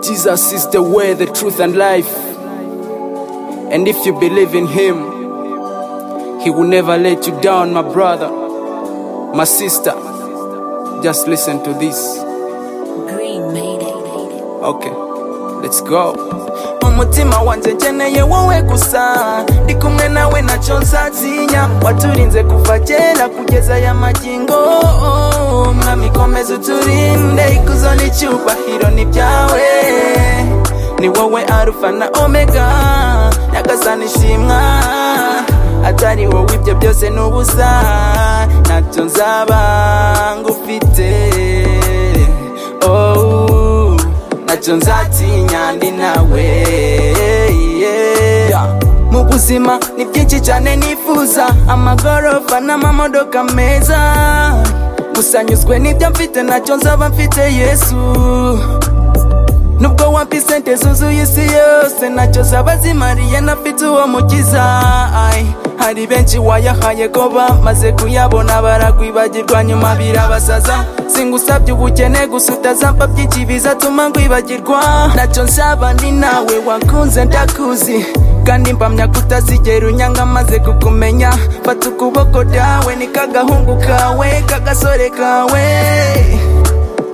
Jesus is the way, the truth, and life. And if you believe in Him, He will never let you down, my brother, my sister. Just listen to this. Green Mayday. Okay, let's go. umutima wanjye nkeneye wowe gusa ndi kumwe nawe ntacyo nzatinya waturinze kuva kera kugeza aya magingo mwami komeza uturinde ikuzo n'icyubahiro ni byawe ni wowe arufa na omega nyagasani ishimwa atari wowe ibyo byose ni ubusa ntacyo nzaba ngufite oh ntacyo nzatinya ndi nawe yeah. mu buzima ni byinshi cyane nifuza amagorofa n'amamodoka meza gusa nyuzwe n'ibyo mfite ntacyo nzaba mfite yesu nubwo wampa isente zuzuye isi yose ntacyo zaba zimariye nafite uwo mukiza Ay, hari benshi wayahaye ko bamaze kuyabona barakwibagirwa nyuma birabasaza singusabye ubukene gusa utazampa byinshi bizatuma nkwibagirwa ntacyo nsaba ni nawe wakunze ndakuzi kandi mpamya kutazigera unyanga maze kukumenya fata ukuboko dawe ni kagahungu kawe kagasore kawe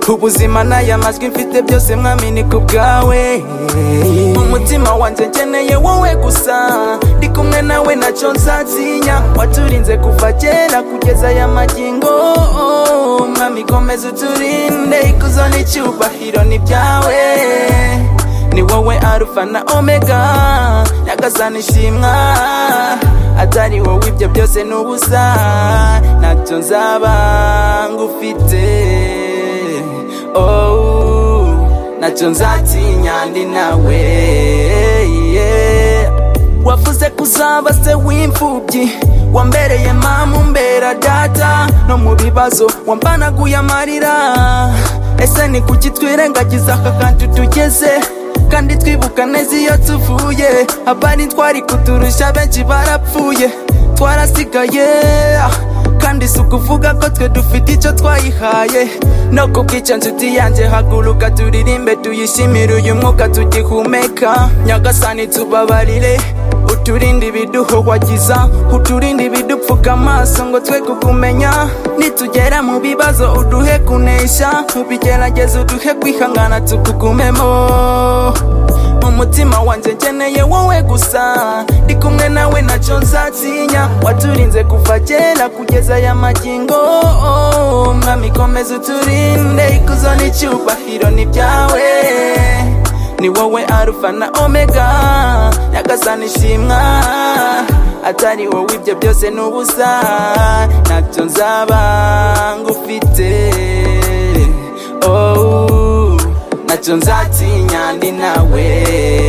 ubuzima n'aya majwi mfite byose mwami ni ku bwawe umutima wanjye nkeneye wowe gusa ndi kumwe nawe ntacyo nzatinya waturinze kuva kera kugeza aya magingo mwami komeza uturinde ikuzo n'icyubahiro ni byawe ni wowe arufa na omega nyagasani ishimwa atari wowe ibyo byose ni ubusa ntacyo nzaba ngufite oh ntacyo nzatinya ndi nawe yeah. wavuze ko uzaba se w'imfubyi wambereye mama umbera data no mu bibazo wambanaguye amarira ese ni kuki twirengagiza aka kantu tugeze kandi twibuka neza iyo tuvuye abari twari kuturusha benshi barapfuye twarasigaye kandi si ukuvuga ko twe dufite icyo twayihaye no kubw'icyo nshuti yanjye haguruka turirimbe tuyishimire uyu mwuka tugihumeka nyagasani tubabarire uturinde ibiduhohwagiza uturinde ibidupfuka amaso ngo twe kukumenya nitugera mu bibazo uduhe kunesha ubigerageza uduhe kwihangana tukugumemo umutima wanjye nkeneye wowe gusa ndi kumwe nawe ntacyo nzatinya waturinze kuva kera kugeza aya magingo mwami komeza uturinde ikuzo n'icyubahiro ni byawe ni wowe arufa na omega nyagasani ishimwa atari wowe ibyo byose ni ubusa ntacyo nzaba ngufite oh ntacyo nzatinya ndi nawe